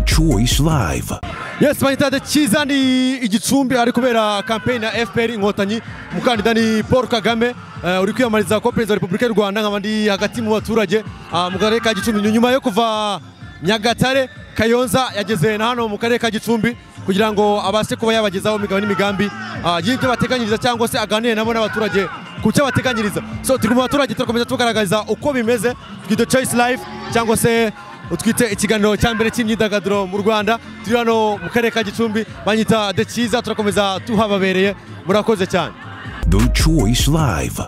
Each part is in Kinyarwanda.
choice live yes bayita cyiza ni igicumbi hari kubera kampeyini ya fpr inkotanyi umukandida ni paul kagame eh, uri kwiyamamariza kuba perezida wa repubulika y'u rwanda nkaba ndi hagati mu baturage ah, mu karere ka gicumbi nyuma yo kuva nyagatare kayonza yageze na hano mu karere ka gicumbi kugira ngo abashe kuba yabagezaho imigabo n'imigambi ah, y'ibyo bateganyiriza cyangwa se aganire nabo n'abaturage ku cyo bateganyiriza so turi mu baturage turakomeza tugaragaza uko bimeze twite choice life cyangwa se utwite ikiganiro cya mbere cy'imyidagaduro mu rwanda turi hano mu karere ka gicumbi banyita de cyiza turakomeza tuhababereye murakoze cyane the choice live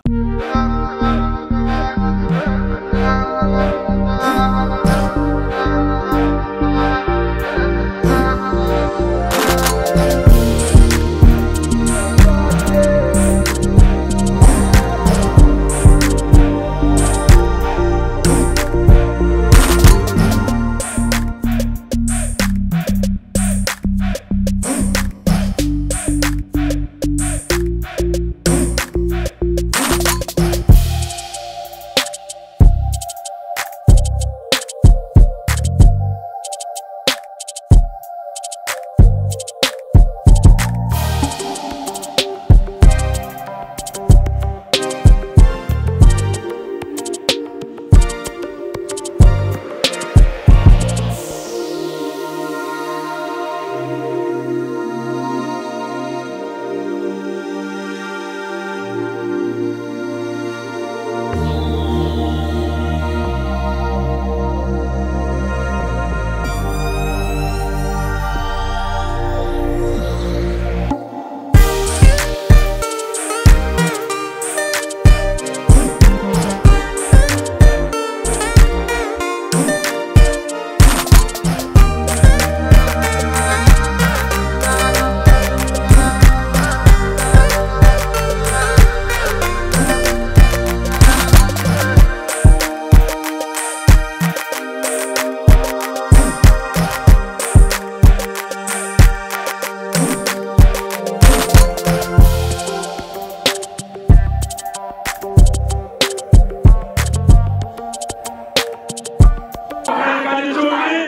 gicumbi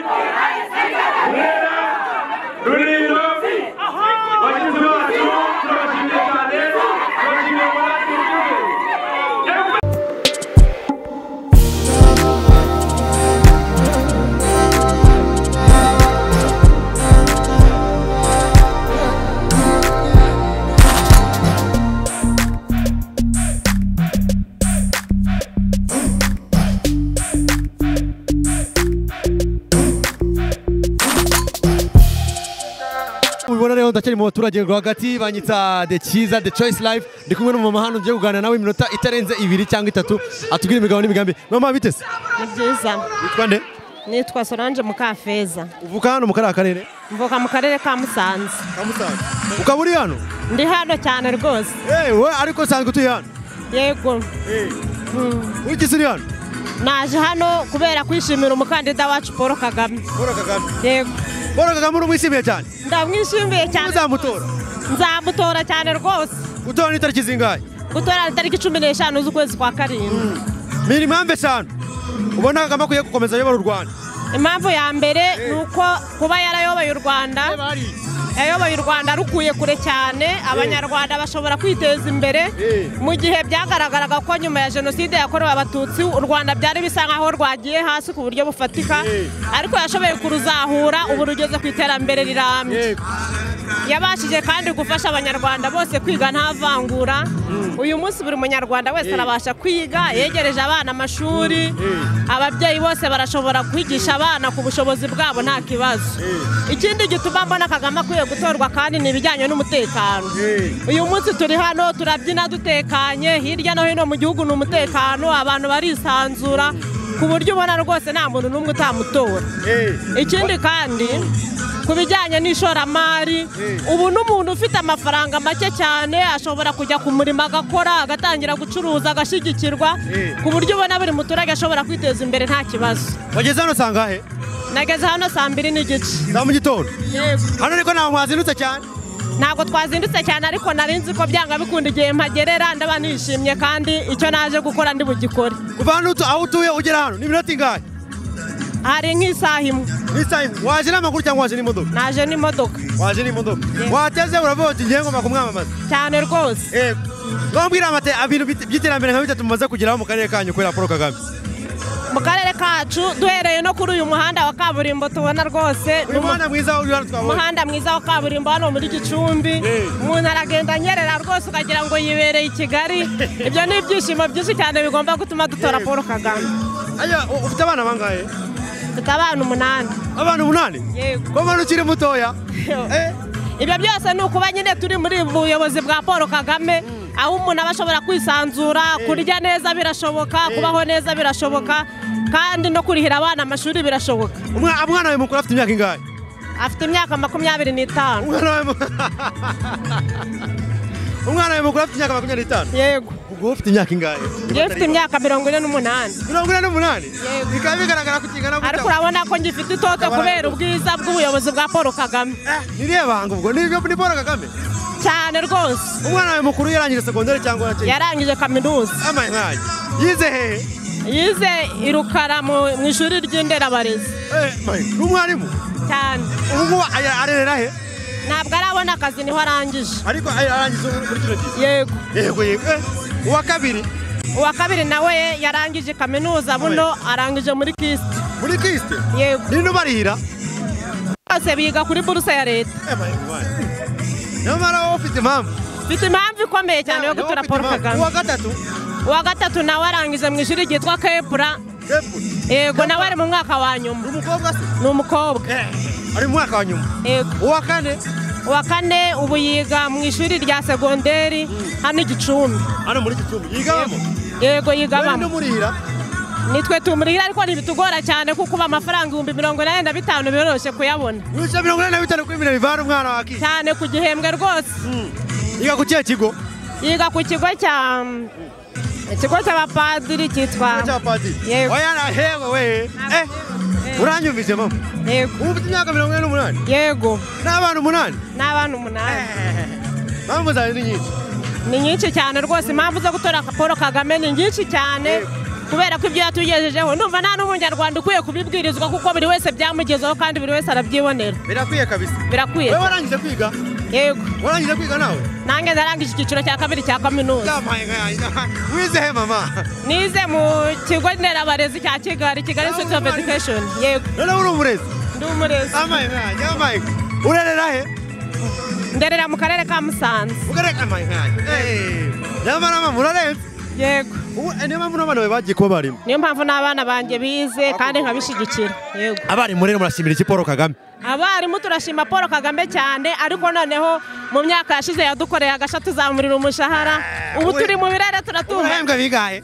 burera rulindo bagenzi bacu turabashimiye cyane turabashimiye muri ati gihugu mubibona rero ndacyari mu baturage rwagati banyita de cyiza de choice life ndi kumwe n'umumama hano ugiye kuganira nawe iminota itarenze ibiri cyangwa itatu atubwire imigabo n'imigambi mama bitese ni byiza witwa nde nitwa solange mukafeza uvuka hano mu kariya karere mvuka mu karere ka musanze ukaba uri hano ndi hano cyane rwose yewe ariko usanzwe utuye hano yego urigeze uri hano naje hano kubera kwishimira umukandida wacu paul kagame paul kagame yego paul kagame uramwishimiye cyane ndamwishimiye cyane uzamutora nzamutora cyane rwose gutora ni tariki zingahe gutora tariki cumi n'eshanu z'ukwezi kwa karindwi ni impamvu eshanu ubona kagame akwiye gukomeza ayobora u rwanda impamvu ya mbere ni uko kuba yarayoboye u rwanda yayoboye u rwanda rukuye kure cyane abanyarwanda bashobora kwiteza imbere mu gihe byagaragaraga ko nyuma ya jenoside yakorewe abatutsi u rwanda byari bisa nkaho rwagiye hasi ku buryo bufatika ariko yashoboye kuruzahura ubu rugeze ku iterambere rirambye yabashije kandi gufasha abanyarwanda bose kwiga nta vangura uyu munsi buri munyarwanda wese arabasha kwiga yegereje abana amashuri ababyeyi bose barashobora kwigisha abana ku bushobozi bwabo nta kibazo ikindi gituma mbona kagame akwiye gutorwa kandi ni ibijyanye n'umutekano uyu munsi turi hano turabyina dutekanye hirya no hino mu gihugu ni umutekano abantu barisanzura ku buryo ubona rwose nta muntu n'umwe utamutora ikindi kandi ku bijyanye n'ishoramari ubu n'umuntu ufite amafaranga make cyane ashobora kujya ku murimo agakora agatangira gucuruza agashyigikirwa ku buryo ubona buri muturage ashobora kwiteza imbere nta kibazo wageze hano sangahe nageze hano saa mbiri n'igice za mu gitondo hano ariko ntabwo mwazindutse cyane ntabwo twazindutse cyane ariko nari nzi ko byanga bikunda igihe mpagerera ndaba nishimye kandi icyo naje gukora ndi bugikore kuva hano utu- aho utuye ugera hano ni iminota ingahe hari nk'isaha imwe n'isaha waje n'amaguru cyangwa waje n'imodoka naje n'imodoka waje n'imodoka Yego. wateze uravuga uti ngiye ngomba kumwamamaza cyane rwose yego ntumbwire amate ibintu bit- by'iterambere nka bitatu mumaze kugeraho mu karere kanyu kubera paul kagame mu karere kacu duhereye no kuri uyu muhanda wa kaburimbo tubona rwose ni uyu umu- mwana mwiza uri hano twabonye umuhanda mwiza wa kaburimbo hano muri gicumbi Eh. umuntu aragenda anyerera rwose ukagira ngo yibereye i kigali ibyo ni ibyishimo byinshi cyane bigomba gutuma dutora paul kagame Aya, u- ufite abana bangahe dufite abana umunani abana umunani yego ko mbona ukiri mutoya Eh, ibyo byose ni ukuba nyine turi muri ubu buyobozi bwa paul kagame aho umuntu aba ashobora kwisanzura kurya neza birashoboka kubaho neza birashoboka kandi no kurihira abana amashuri birashoboka umwa- umwana wawe mukuru afite imyaka ingahe afite imyaka makumyabiri n'itanu umwana wawe mu- umwana wawe mukuru afite imyaka makumyabiri n'itanu yego ubwo ufite imyaka ingahe ngewe mfite imyaka mirongo ine n'umunani mirongo ine n'umunani Yego. bikaba bigaragara ko kingana ariko urabona ko ngifite itoto kubera ubwiza bw'ubuyobozi bwa paul kagame niriya banga ubwo ni ni paul kagame cyane rwose umwana wawe mukuru yarangije segonderi cyangwa yakize yarangije kaminuza amaye nkaye yize hehe yize i rukara mu- mu ishuri ry'inderabarezi Eh, maye, ni umwarimu cyane ubu ngubu aya- arerera he ntabwo arabona akazi niho arangije ariko aya- arangiza ubu muri kino gihe yego yego yego Eh, uwa kabiri uwa kabiri nawe yarangije kaminuza buno arangije muri kisite muri kisite yego nino barihira bose biga kuri buruse ya leta Eh, maye, maye. nyamara wowe ufite impamvu mfite impamvu ikomeye cyane yo Wowe gutora ufite paul impamvu. kagame uwa gatatu uwa gatatu nawe arangije mu ishuri ryitwa kepura Apple. yego nawe ari mu mwaka wa nyuma ni umukobwa se ni umukobwa Eh, ari mu mwaka wa nyuma yego uwa kane uwa kane ubu yiga mu ishuri rya segonderi hano i gicumbi hano muri gicumbi yigabamo yego wowe nino yigabamo murihira nitwe tumurihira ariko ntibitugora cyane kuko ubu amafaranga ibihumbi mirongo inani na bitanu biroroshye kuyabona wica mirongo inani na bitanu kuri miliyoni bivana umwana wa kike cyane ku gihembwe rwose yiga ku kihe kigo yiga ku kigo cya ikigo cy'abapadiri cyitwa cyapadi Yego. wayanahewe we Eh, Eh, uranyumvise mama yego ubu ufite imyaka mirongo ine n'umunani yego n'abana umunani n'abana umunani mpamvu zawe ni nyinshi ni nyinshi cyane rwose impamvu zo gutora paul kagame ni nyinshi cyane kubera ko ibyo yatugejejeho numva nta n'umunyarwanda ukwiye kubibwirizwa kuko buri wese byamugezeho kandi buri wese arabyibonera birakwiye kabisa birakwiye wowe warangije kwiga yego warangije kwiga nawe nanjye narangije icyiciro cya kabiri cya kaminuza yamaye nka wizehe mama nize mu kigo nderabarezi cya kigali kigali institute of education yego noneho uri umurezi ndi umurezi amaye nkanjye amaye nkanjye urerera he nderera mu karere ka musanze ugareka amaye nkanjye Eh, nyamara mama urarenze yego ubu eh, niyo mpamvu n'abana bawe bagiye kuba abarimu niyo mpamvu n'abana banjye bize kandi nkabishyigikira yego abarimu rero murashimira iki paul kagame abarimu turashima paul kagame cyane ariko noneho mu myaka yashize yadukoreye agasha tuzamurira umushahara ubu turi mu birere turatunga urahembwa bigahe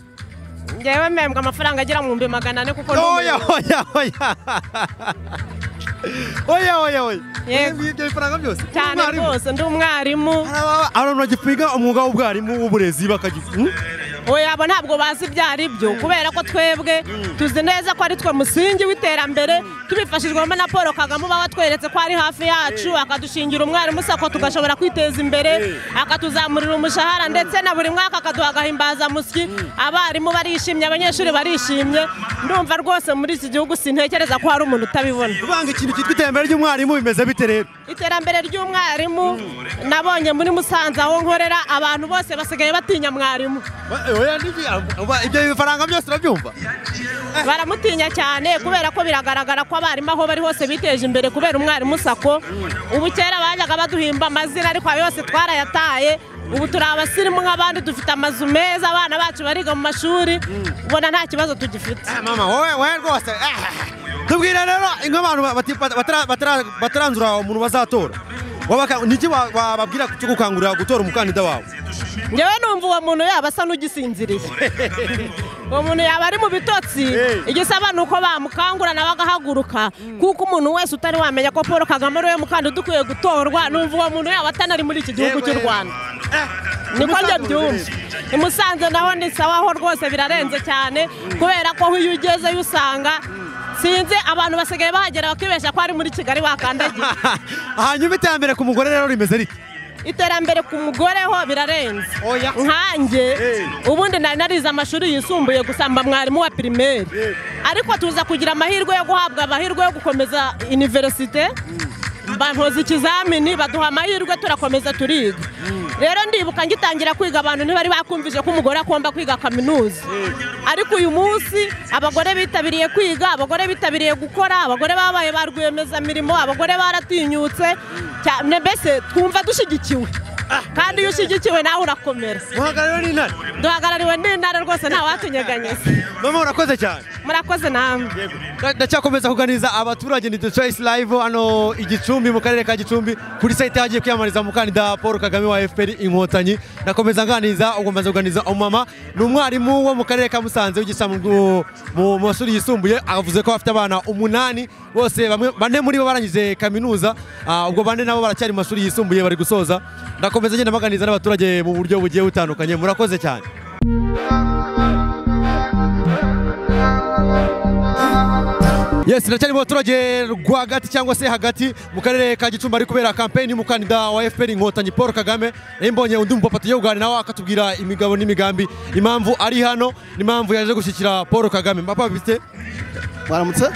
ngewe mpembwa amafaranga agera mu bihumbi magana ane kuko oya n'ubu oya oya oya oya oya Yego. ibyo bifaranga byose cyane Umwarimu. rwose ndi umwarimu Hari aba- abantu bagikwiga umwuga w'ubwarimu w'uburezi bakagi- oya abo ntabwo bazi ibyo ari byo kubera ko twebwe tuzi neza ko ari twe musingi w'iterambere tubifashijwemo na paul kagame uba watweretse ko ari hafi yacu akadushingira umwarimu sako tugashobora kwiteza imbere akatuzamurira umushahara ndetse na buri mwaka akaduha agahimbazamusyi abarimu barishimye abanyeshuri barishimye ndumva rwose muri iki gihugu sintekereza ko hari umuntu utabibona Kuvanga ikintu cyitwa iterambere ry'umwarimu bimeze bite rero iterambere ry'umwarimu nabonye muri musanze aho nkorera abantu bose basigaye batinya mwarimu ibyo bifaranga byose urabyumva baramutinya cyane kubera ko biragaragara ko abarimu aho bari hose biteje imbere kubera umwarimu sako ubu kera bajyaga baduhimba amazina ariko ayo yose twarayataye ubu turi abasirimu nk'abandi dufite amazu meza abana bacu bariga mu mashuri ubona nta kibazo tugifite mama wowe wowe rwose ah. tubwire rero nk'abantu bati- batara- batara- bataranzura umuntu bazatora Wabaka- niki wa- wababwira cyo gukangurira gutora umukandida wawe ngewe numva uwo muntu yaba asa n'ugisinziriye uwo muntu yaba ari mu bitotsi Eh. igisaba ni uko bamukangura nawe agahaguruka kuko umuntu wese utari wamenya ko paul kagame ari we mukandida ukwiye gutorwa numva uwo muntu yaba atanari muri iki gihugu cy'u rwanda niko njye byumva i musanze naho ni sawa ho rwose birarenze cyane kubera ko aho iyo ugezeyo usanga sinzi abantu basigaye bahagera bakibeshya ko ari muri kigali wakandagiye hanyuma iterambere ku mugore rero rimeze rite iterambere ku mugore ho birarenze Oya. nkanjye Eh. ubundi nari narize amashuri yisumbuye gusa mba mwarimu wa pirimeri Eh. ariko tuza kugira amahirwe yo guhabwa amahirwe yo gukomeza iniverisite mbankoze ikizamini baduha amahirwe turakomeza turiga rero ndibuka ngitangira kwiga abantu ntibari bakumvise ko umugore agomba kwiga kaminuza ariko uyu munsi abagore bitabiriye kwiga abagore bitabiriye gukora abagore babaye ba rwiyemezamirimo abagore baratinyutse cyane mbese twumva dushyigikiwe kandi iyo ushyigikiwe nawe urakomera muhagarariwe n'intare duhagarariwe n'intara rwose ntawatunyeganyeza mama urakoze cyane murakoze namwe ndacyakomeza kuganiriza abaturage ni The Choice Live hano i Gicumbi mu karere ka Gicumbi kuri site hagiye kwiyamamariza umukandida Paul Kagame wa FPR Inkotanyi nakomeza nganiriza ubwo maze kuganiriza umumama ni umwarimu wo mu karere ka Musanze wigisha mu- mu mu mashuri yisumbuye avuze ko afite abana umunani bose bamwe bane muri bo barangije kaminuza ah, ubwo bane nabo baracyari mu mashuri yisumbuye bari gusoza ndakomeza ngenda maganiriza n'abaturage mu buryo bugiye butandukanye murakoze cyane Yes, ndacyari mu baturage rwagati cyangwa se hagati mu karere ka Gicumbi ari kubera kampeni y'umukandida wa FPR Inkotanyi Paul Kagame. Nari mbonye undi mupapa tugiye kuganira nawe akatubwira imigabo n'imigambi, impamvu ari hano, n'impamvu yaje gushyigikira Paul Kagame. Papa bifite mwaramutse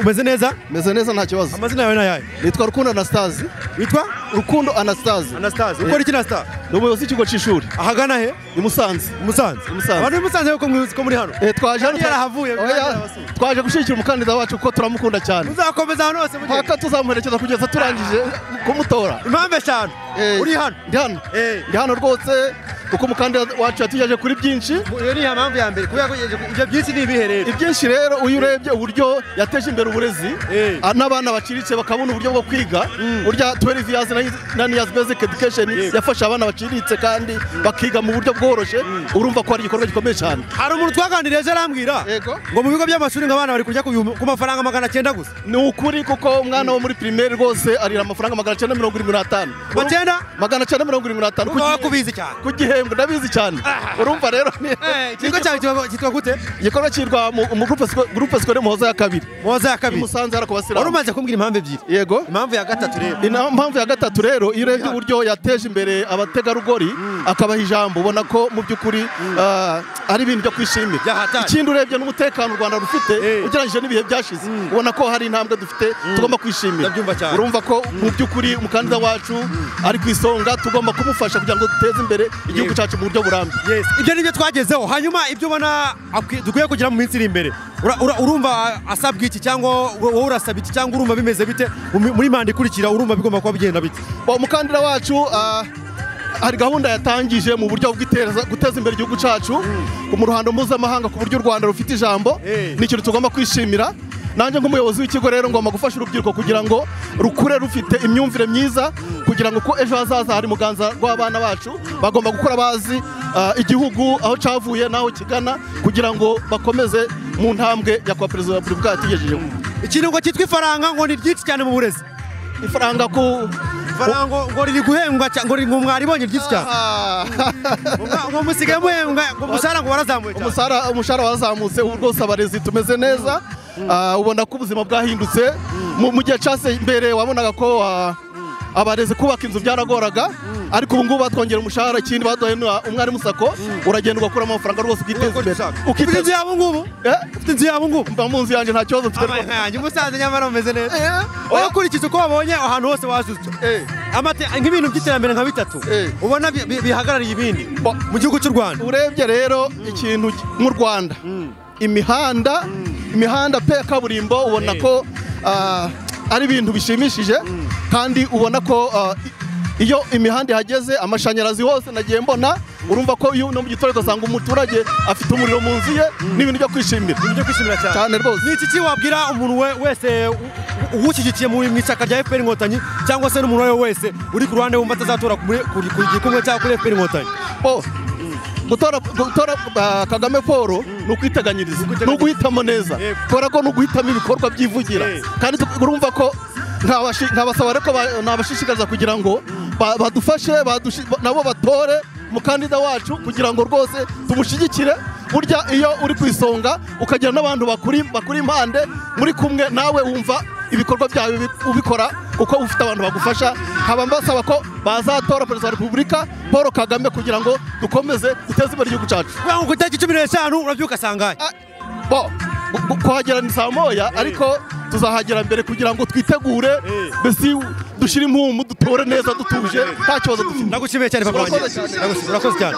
umeze neza? meze neza nta kibazo Amazina yawe nayahe? nitwa rukundo anastase Witwa rukundo anastase Anastase. Ukora iki na Star? ni umuyobozi w'ikigo cy'ishuri Ahagana he? i musanze Musanze. Musanze. Abantu b'i Musanze ko mwibuzi ko muri hano. Eh, twaje hano Yari yarahavuye, Oya, yarahavuye. twaje gushyigikira umukandida wacu kuko turamukunda cyane Muzakomeza hano hose mugiye. mpaka tuzamuherekeza kugeza turangije kumutora Impamvu eshanu. Eh, Uri hano. ndi hano Eh. ndi hano rwose kuko umukandida wacu yatugejeje kuri byinshi Iyo ni impamvu ya mbere kubera ko ibyo byinshi ni ibihe rero. ibyinshi rero iyo urebye uburyo yateje imbere uburezi Eh. ah, n'abana baciriritse bakabona uburyo bwo kwiga burya 12 years na- nine years basic education yafasha abana baciriritse kandi bakiga mu buryo bworoshye urumva ko ari igikorwa gikomeye cyane hari umuntu twaganiriye ejo arambwira Yego. ngo mu bigo by'amashuri ngo abana bari kurya ku bihumbi- ku mafaranga magana cyenda gusa ni ukuri kuko umwana wo muri primaire rwose arira amafaranga magana cyenda mirongo irindwi n'atanu Magana? magana cyenda mirongo irindwi n'atanu ku Urumva gihe- wakubizi cyane. ku gihembwe ndabizi cyane urumva rero ni Eh, ikigo cyawe kitwa- kitwa gute igikorwa cyirwa mu mu groupe sco- groupe scolaire muhoza ya kabiri muhoza ya kabiri musanze hari ku wari basilamu umaze kumbwira impamvu ebyiri yego impamvu ya gatatu rero Ni na mpamvu ya gatatu rero iyo urebye uburyo yateje imbere abategarugori akabaha ijambo ubona ko mu by'ukuri ah, ari ibintu byo kwishimira Byahatanye. ikindi urebye n'umutekano u rwanda rufite Eh. ugereranyije n'ibihe byashize ubona ko hari intambwe dufite tugomba kwishimira Ndabyumva cyane. urumva ko mu by'ukuri umukandida wacu ari ku isonga tugomba kumufasha kugira ngo duteze imbere igihugu Yego. cyacu mu buryo burambye Yes, ibyo nibyo twagezeho hanyuma ibyo ubona akwi- dukwiye kugira mu minsi iri imbere Ura- ura- urumva asabwa iki cyangwa wowe urasaba iki cyangwa urumva bimeze bite Mu mi- muri manda ikurikira urumva bigomba kuba bigenda bite Ba- umukandida wacu ah, hari gahunda yatangije mu buryo bw'itereza- guteza imbere igihugu cyacu mu ruhando mpuzamahanga ku buryo u rwanda rufite ijambo Eh. ni ikintu tugomba kwishimira nanjye nk'umuyobozi w'ikigo rero ngomba gufasha urubyiruko kugira ngo rukure rufite imyumvire myiza kugira ngo ko ejo hazaza hari muganza rw'abana bacu bagomba gukura bazi ah, igihugu aho cyavuye n'aho kigana kugira ngo bakomeze mu ntambwe nyakubahwa perezida wa repubulika yatugejejeho ikintu ngo cyitwa ifaranga ngo ni ryinshi cyane mu burezi ifaranga ku ifaranga ngo- ngo riri guhembwa cya- ngo riri- ngo mwaribonye ryinshi cyane Ngo- ngo musigaye muhembwa ngo umushahara ngo warazamuye cyane umusara umushahara warazamutse ubu rwose abarezi tumeze neza Ah, ubona ko ubuzima bwahindutse Mu- mu gihe cyase mbere wabonaga ko ah, abarezi kubaka inzu byaragoraga ariko ubu ngubu batwongera umushahara ikindi baduhaye na- umwarimu sako uragenda ugakura amafaranga rwose ukiteza imbere ufite inzu ukiteza yabo ngubu Eh, ufite inzu yabo ngubu mba mu nzu yanjye nta kibazo mfite Abaye nkayanjye umusaza nyamara umeze neza Eh, wowe oya. ukurikiza uko wabonye ahantu hose wazutse Eh. Amate- nk'ibintu by'iterambere nka bitatu Eh. ubona bi- bi- bihagarariye ibindi Ba- mu gihugu cy'u rwanda urebye rero ikintu gi- mu rwanda imihanda imihanda pe ya kaburimbo ubona ko ah, ari ibintu bishimishije kandi ubona ko ah, i- iyo imihanda ihageze amashanyarazi hose nagiye mbona urumva ko iyo no mu giturage ugasanga umuturage afite umuriro mu nzu ye n'ibintu byo kwishimira Ni ibyo kwishimira cyane cyane rwose ni iki ki wabwira umuntu we- wese u- uwushyigikiye mu mu ishyaka rya fpr inkotanyi cyangwa se n'umuntu uwo ari we wese uri ku ruhande wumva atazatora ku muri- ku- ku gikumwe cyangwa kuri fpr inkotanyi Po, gutora gutora ah, kagame paul ni ukwiteganyiriza ni uguhitamo neza Yego. kubera ko ni uguhitamo ibikorwa byivugira Eh. kandi tu- urumva ko ntabashi- ntabasaba ariko ba- nabashishikariza kugira ngo ba- badufashe badushi- ba- nabo batore umukandida wacu kugira ngo rwose tumushyigikire burya iyo uri ku isonga ukagira n'abantu bakuri bakuri impande muri kumwe nawe wumva ibikorwa byawe ubi- ubikora kuko ufite abantu bagufasha nkaba mbasaba ko bazatora perezida wa repubulika paul kagame kugira ngo dukomeze duteze imbere igihugu cyacu kugira ngo ku itariki cumi n'eshanu urabyuka sangahe Ah, bo gu- gu- kuhagera ni saa moya ariko tuzahagera mbere kugira ngo twitegure mbese dushyire impumu dutore neza dutuje nta kibazo dufite nagushimiye cyane papa wanjye Urakoze cyane. Nagushimiye, urakoze cyane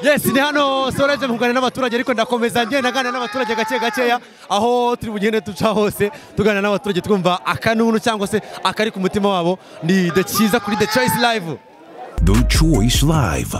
yes ni hano soraje mu kuganira n'abaturage ariko ndakomeza ngenda naganira n'abaturage gake gakeya aho turi bugende duca hose tuganira n'abaturage twumva akanunu cyangwa se akari ku mutima wabo ni the cyiza kuri the choice live The Choice Live.